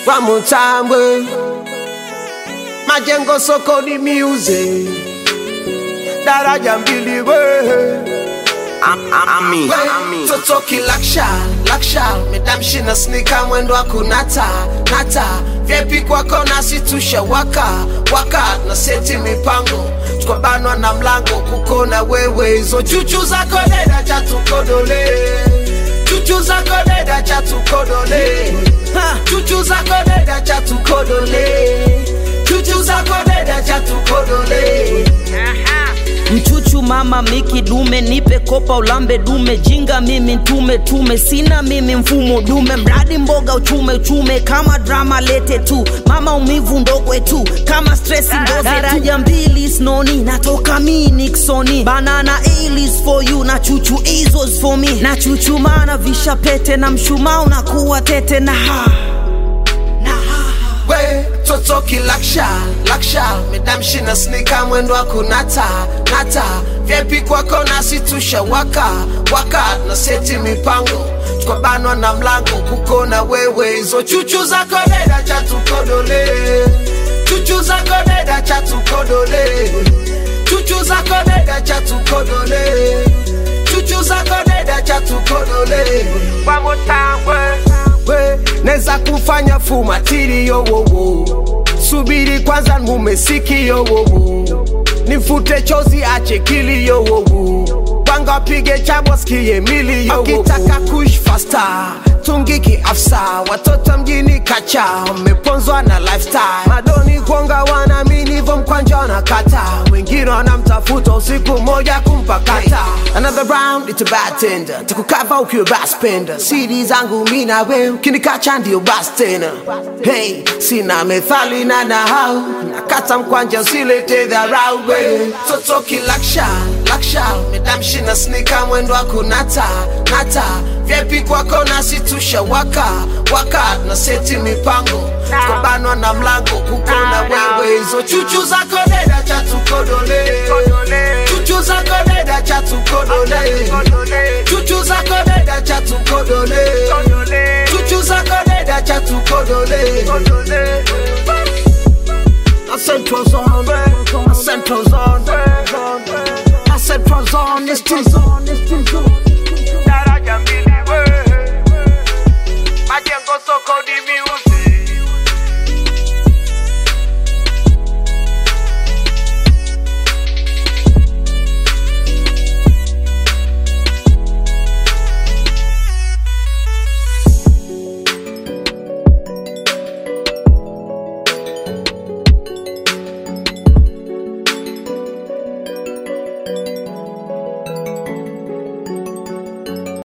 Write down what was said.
One more time, we. Majengo soko ni music. Daraja mbili we. Ami, We, Totoki laksha, laksha Madam shina sneaker mwendo wa kunata, nata Vyepi kwako nasi tusha waka, waka Na seti mipango, tukabanwa na mlango Kukona wewe, hizo chuchu zako deda cha tukodole Chuchu zako deda cha tukodole Ha, Chuchu zako deda cha tukodole Chuchu zako deda cha tukodole mchuchu mama miki dume nipe kopa ulambe dume jinga mimi ntume tume sina mimi mfumo dume mradi mboga uchume uchume kama drama lete tu mama umivu ndogwe tu kama stress ndoze daraja mbili snoni natoka mi niksoni banana alis for you na chuchu izos for me na chuchu mana visha pete na mshumaa unakuwa tete na ha na ha we totoki laksha laksha medam shina snika mwendo wa kunata nata vyepi kwako nasi tusha waka waka na seti mipango tukabanwa na mlango kukona wewe hizo chuchu zako deda cha tukodole chuchu zako deda cha tukodole chuchu zako deda cha tukodole chuchu zako deda cha tukodole One more time, we we neza kufanya fumatiri yowowo subiri kwanza mumesiki yowowo nifute chozi ache kili yowowo panga pige chabo skie mili yowowo akitaka kush fasta tungiki afsa watoto mjini kacha wameponzwa na lifestyle madoni kuonga wanaamini vo mkwanja wanakata wengine wanamtafuta usiku moja kumpakata another round it's a bad tender takukava ukiwa baspenda siri zangu mi na we ukinikacha ndio bas tena hey sina methali na nahau nakata mkwanja usilete dharau we totoki laksha laksha medam shina snika mwendo wa kunata nata vyepi kwako nasi tusha waka waka na seti mipango tukabanwa na mlango kukona wewe hizo chuchu zako deda cha tukodole chuchu zako deda cha tukodole chuchu zako deda cha tukodole chuchu zako deda cha tukodole I said pros on, I said pros on, I said pros on, this team's on, this team's on. daraja mbili we. Majengo soko ni